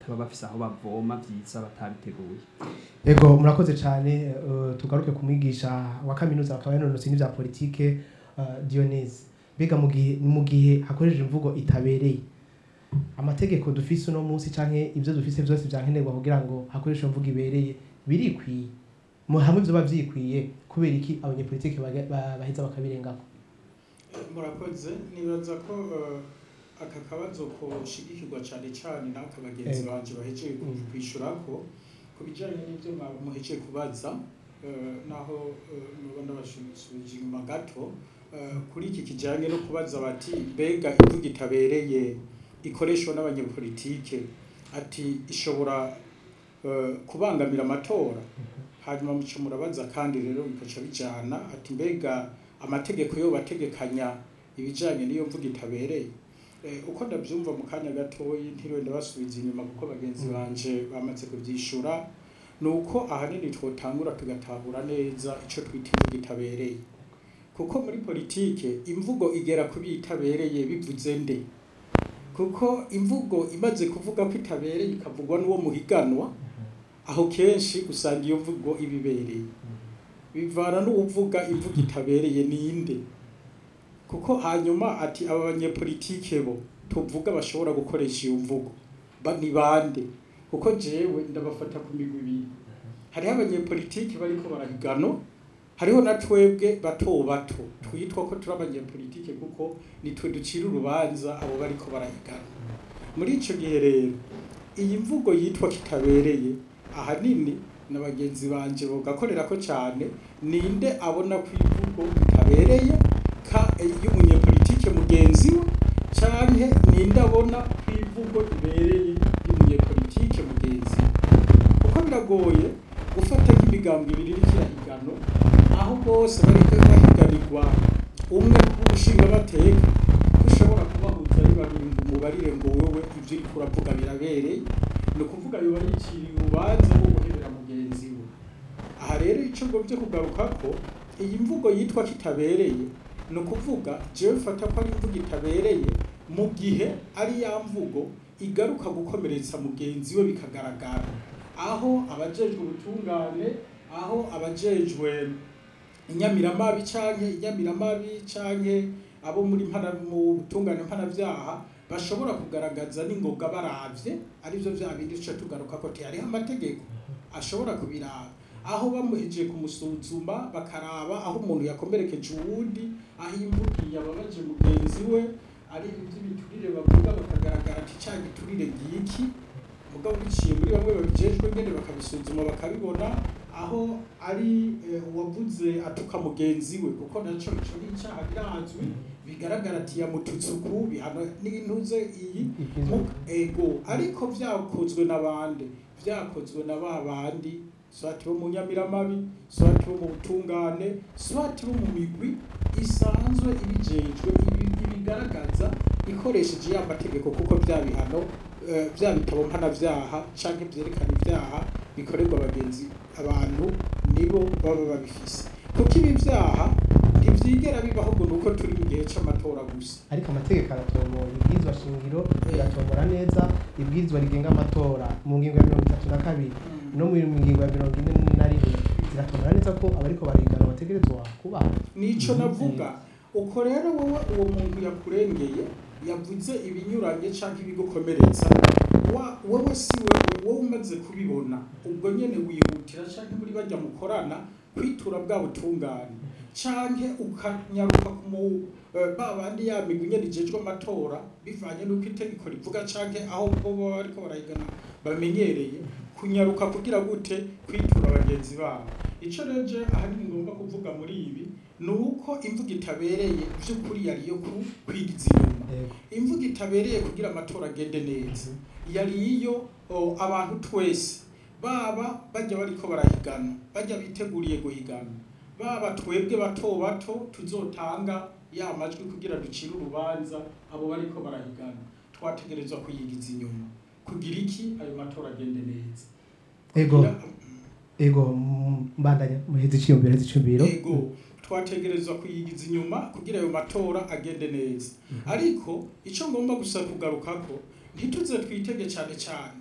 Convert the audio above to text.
baba bafise aho bavoma vyiza batabiteguye Ego murakoze cyane eh, tugaruke ku mwigisha wa kaminuza akaba yanonotse n'ivya politike uh, Dionese mbega mu gihe mu gihe hakoresheje imvugo itabereye amategeko dufise uno munsi canke ivyo dufise vyose vyankenerwa kugira ngo hakoreshwe imvugo ibereye birikwiye mu hamwe vyoba vyikwiye kubera iki abanyepolitike baga- ba- baheza bakabirengako murakoze nibaza ko eh, aka kabazo koshigikirwa cyane cyane n'aka bagenzi Eh. banje bahejeje ku- Mm. kwishurako ku bijyanye n'ibyo mwa- muhejeje kubaza eh, naho eh, nuba ndabasubije inyuma gato eh, kuri iki kijyanye no kubaza bati mbega imvugo itabereye ikoreshwa n'abanyepolitike ati ishobora eh, kubangamira amatora hanyuma muco murabaza kandi rero bikaca bijyana ati mbega amategeko yo bategekanya ibijyanye n'iyo mvugo itabereye Eh, uko ndabyumva mu kanya gatoyi ntiriwe ndabasubiza inyuma kuko bagenzi banje bamaze kubyishura ni uko ahanini twotangura tugatahura neza icyo twita imvugo itabereye kuko muri politike imvugo igera ku itabereye bivuze nde kuko imvugo imaze kuvuga ko itabereye ikavugwa n'uwo muhiganwa aho kenshi usanga iyo mvugo iba ibereye bivana n'uwuvuga imvugo itabereye ninde kuko hanyuma ati aba banyepolitike bo tuvuga bashobora gukoresha iyo mvugo ba ni bande kuko jewe ndabafata ku migwi ibiri hariho abanyepolitike bariko barahigano hariho na twebwe bato bato twitwa ko turi abanyepolitike kuko nitwe ducira urubanza abo bariko barahigana muri ico gihe rero iyi mvugo yitwa kitabereye ahanini na bagenzi banje bogakorera ko cyane ninde abona ko imvugo itabereye ka y'umunyepolitike mugenzi we canke ninde abona ko imvugo ibereye y'umunyepolitike mugenzi we kuko biragoye gufata nk'imigambi ibiri iriko irahigano aho bose bariko bahiganirwa umwe w'umushingamateka ushobora kubahuza ari babiri ngo umubarire ngo wowe ivyo uriko uravuga birabereye ni ukuvuga yoba yiciriye urubanza rwo guhebera mugenzi we aha rero ico ngomvye kugaruka ko iyi mvugo yitwa kitabereye ni ukuvuga jewe mfata ko ari imvugo itabereye mu gihe ari ya mvugo igaruka gukomeretsa mugenzi we bikagaragara aho abajejwe ubutungane aho abajejwe inyamiramabi canke inyamiramabi canke abo muri mpana mu butungane mpanavyaha bashobora kugaragaza n'ingoga baravye arivyo vya bindi duca tugaruka ko hariho amategeko ashobora kubiraba aho bamuhejeje kumusuzuma bakaraba aho umuntu yakomerekeje uwundi aho imvugo yababaje mugenzi we ari ivy'ibiturire bavuga bakagaragara ati ca giturire ngiki mugabo biciye muri bamwe babijejwe nyene bakabisuzuma bakabibona aho ari eh, uwavuze atuka mugenzi we kuko naco ico ni icaha birazwi bigaragara ati yamututse uku bihano n'intuze iyi mu- ego ariko vyakozwe n'abandi vyakozwe na ba bandi swati bo mu nyamiramabi swati bo mu butungane swati bo mu migwi isanzwe ibijejwe ibi- ibigaragaza ikoresheje ya mategeko kuko vya bihano eh, vya bitabo mpanavyaha canke vyerekana ivyaha bikorerwa abagenzi abantu nibo baba babifise kuko ibi vyaha ntivyigera bibaho ngo nuko turi mu gihe c'amatora gusa ariko amategeko aratomora ibwirizwa shingiro iratomora neza ibwirizwa rigenga amatora mu ngingo ya mirongo itatu na kabiri no mu ngingo ya mirongo ine na rimwe ziratomora neza ko abariko barigana bategerezwa kubaha nico navuga uko rero wowe uwo muntu yakurengeye yavuze ibinyuranye canke ibigukomeretsa wa wowe si wewe wowe umaze kubibona ubwo nyene wihutira canke muri bajya mukorana kwitura bwa butungane canke ukanyaruka mu eh, ba bandi ya migwi nyene ijejwe amatora bivanye n'uko itegeko rivuga canke aho bo baba bariko barayigana bamenyereye kunyaruka kugira gute kwitura bagenzi babo ico rero je ahanini ngomba kuvuga muri ibi ni uko imvugo itabereye vy'ukuri yari iyo ku- kwigiza inyuma Yego. imvugo itabereye kugira amatora agende neza yari iyo o, abantu twese baba bajya bariko barahigana bajya biteguriye guhigana baba twebwe bato bato tuzotanga ya majwi kugira ducire urubanza abo bariko barahigana twategerezwa kuyigiza inyuma kugira iki ayo matora agende neza ego Kugira- ego mm, mbandanya muheze iciyumviro heze iciyumviro ego twategerezwa kuyigiza inyuma kugira ayo matora agende neza ariko icyo ngomba gusa kugarukako ntituze twitege cyane cyane